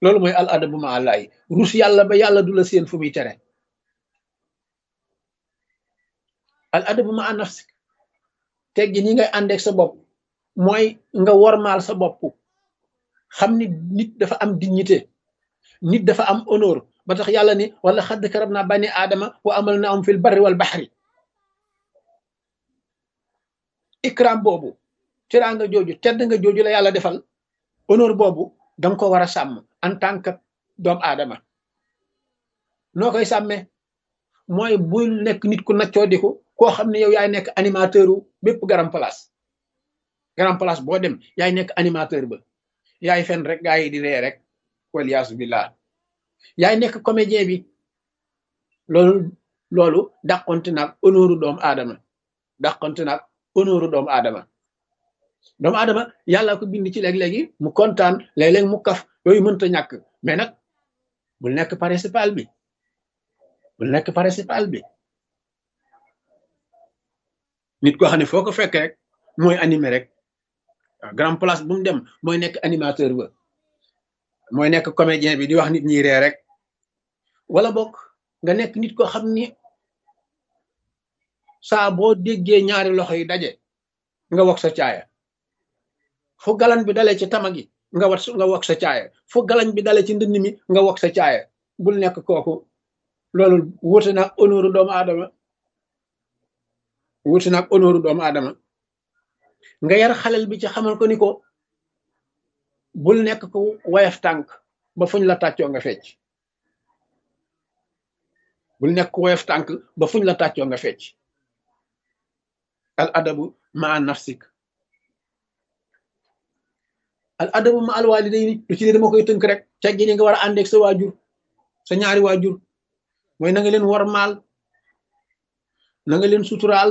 loolu mooy al adabu ma allahi rus yàlla ba yàlla du la seen fu muy tere al adabu ma an nafsik teggi ni ngay àndeek sa bopp mooy nga wormaal sa bopp xam ni nit dafa am dignité nit dafa am honneur ba tax yàlla ni wala xadd karab naa bani aadama wa amal na am fil barri wal baxri ikram boobu teraanga jooju tedd nga jooju la yàlla defal honneur boobu danga ko war a sàmm en tant que doomu aadama noo koy sàmmee mooy bul nekk nit ku naccoo diku koo xam ne yow yaay nekk animateur u bépp garam place garam place boo dem yaay nekk animateur ba yaay fen rek gaa yi di ree rek waliyaasu billah yaay nekk comédien bi loolu loolu dàqonte naag honneuru doomu aadama dàqonte naag honneuru doomu aadama doomu aadama yàlla ko bind ci léeg-léegi mu kontaan léeg-léeg mu kaf yooyu mënta ñàkk mais nag bul nekk principal bi bul nekk principal bi nit koo xam ne foo ko fekk rek mooy animé rek waaw grand place bu mu dem mooy nekk animateur ba mooy nekk comédien bi di wax nit ñi ree rek wala bokk nga nekk nit koo xam ni saa boo déggee ñaari loxo yi daje nga wok sa caaya fu galan bi dalee ci tama gi nga wat nga wok sa caaya fu galan bi dalee ci ndënd mi nga wok sa caaya bul nekk kooku loolu wuute naag honneur doomu aadama wuute naag honneur doomu aadama nga yar xalel bi ci xamal ko ni ko bul nekk ko wayaf tànk ba fuñ la tàccoo nga fecc bul nekk ko wayaf tànk ba fuñ la tàccoo nga fecc al adabu ma an nafsik al adabu ma al walidayni lu ci ne dama koy tënk rek teggi ni nga war a àndeeg sa waajur sa ñaari waajur mooy na nga leen wormaal na nga leen suturaal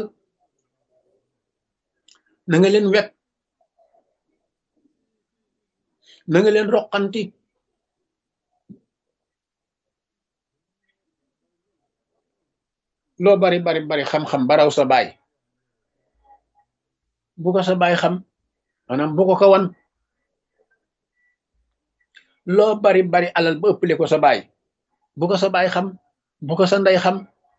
na nga leen wet na nga leen roqanti loo bari bari bari xam-xam baraw sa baay bu ko sa baay xam maanaam bu ko ko wan loo bari bari alal ba ëppale ko sa baay bu ko sa baay xam bu ko sa ndey xam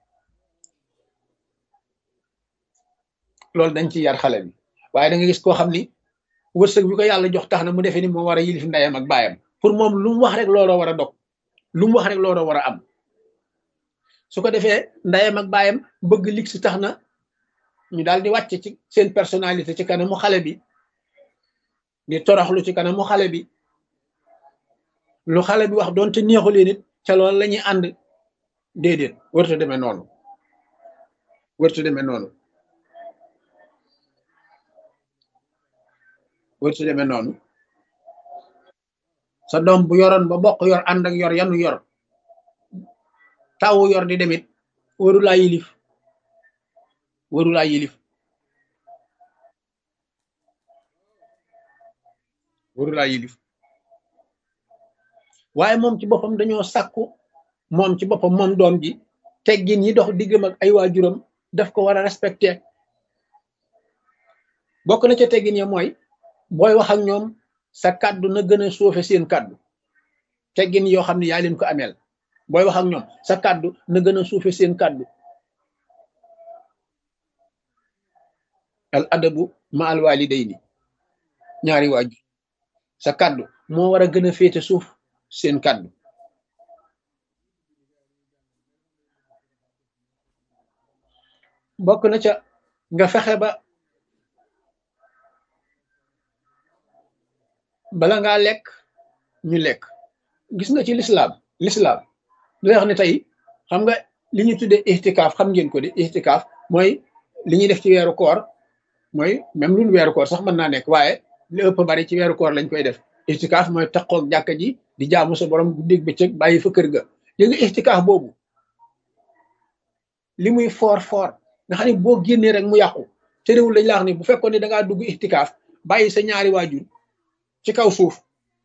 loolu dañ ci yar xale bi waaye da nga gis koo xam ni wërsëg bi ko yàlla jox tax na mu defee ni moo war a yilif ndeyam ak baayam pour moom lu mu wax rek looloo war a dog lu mu wax rek looloo war a am su ko defee ndeyam ak baayam bëgg lig si tax na ñu daal di wàcc ci seen personnalité ci kanamu xale bi di toroxlu ci kanamu xale bi lu xale bi wax doonte neexulee nit ca loolu la ñuy ànd déedéet wërta demee noonu wërta demee noonu wërta demee noonu sa doom bu yoroon ba bokk yor ànd ak yor yanu yor tawu yor di demit waru laa yilif waru laa yilif waru laa yilif waaye moom ci boppam dañoo sàkku moom ci boppam moom doom ji teggin yi dox diggam ak ay waajuram daf ko war a respecté bokk na ca teggin ya mooy booy wax ak ñoom sa kàddu na gën a suufe seen kàddu teggin yoo xam ne yaa leen ko ameel booy wax ak ñoom sa kàddu na gën a suufe seen kàddu al adabu ma al walidayni ñaari waajur sa kàddu moo war a gën a féete suuf seen kàddu bokk na ca nga fexe ba bala ngaa lekk ñu lekk gis nga ci lislaam lislaam li wax ne tey xam nga li ñu tuddee ixtikaaf xam ngeen ko di ixtikaaf mooy li ñuy def ci weeru koor mooy même lul weeru koor sax mën naa nekk waaye li ëpp bari ci weeru koor lañ koy def ixtikaaf mooy taqoog jàkka ji di jaamu sa borom guddeeg bëccëg bàyyi fa kër ga yé nga ixtikaaf boobu li muy foor foor nga xam ne boo génnee rek mu yàqu te réewul lañ la wax ni bu fekkoon ne da ngaa dugg ixtikaaf bàyyi sa ñaari waajur ci kaw suuf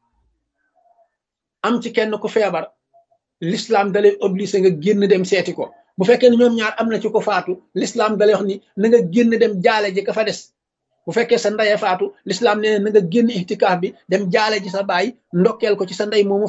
am ci kenn ku feebar l'islam dalay obligé nga génn dem seeti ko bu fekkee ne ñoom ñaar am na ci ko faatu l'islam dalay wax ni na nga génn dem jaale ji ka fa des bu fekkee sa ndeye faatu l'islam nee na nga génn ixtikaaf bi dem jaale ji sa baay ndokkeel ko ci sa ndey moomu